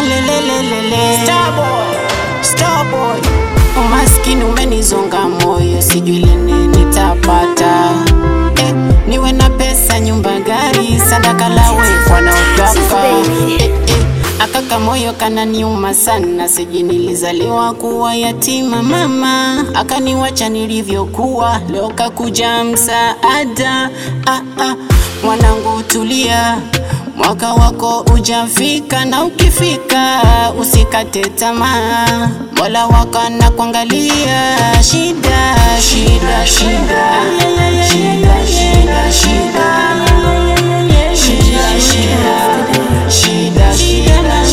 Alelelelele. Starboy. Umaskini umenizonga moyo, sijui lini nitapata eh, niwe na pesa, nyumba, gari, sadaka lawe wanaotaka eh, eh, akaka moyo kananiuma sana, sijui nilizaliwa kuwa yatima, mama akaniwacha nilivyokuwa, leo kakuja msaada ah, ah, mwanangu tulia Mwaka wako ujafika na ukifika usikate tamaa, Mola wako anakuangalia. Shida shida shida shida shida shida shida shida shida shida shida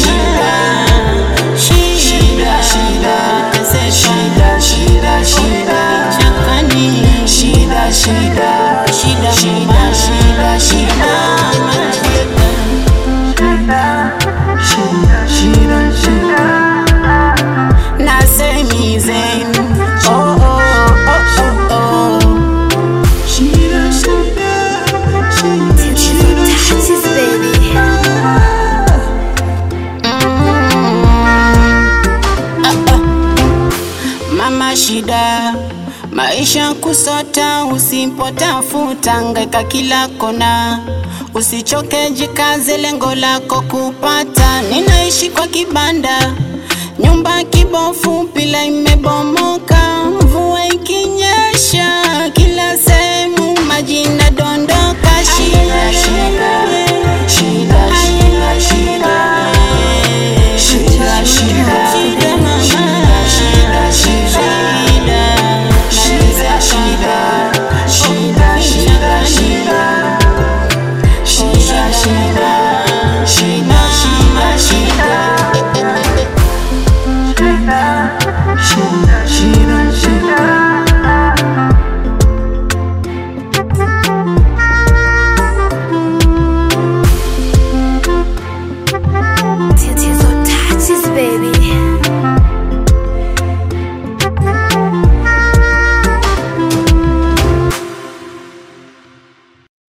shida shida Tese shida shida shida Shakani shida shida shida shida shida shida Nasemizen oh oh oh oh oh Taxes, baby. Mama shida maisha kusota, usipotafuta ngaika kila kona, usichoke, jikaze, lengo lako kupata. Ninaishi kwa kibanda, nyumba kibofu, pila imebomoka, mvua ikinyesha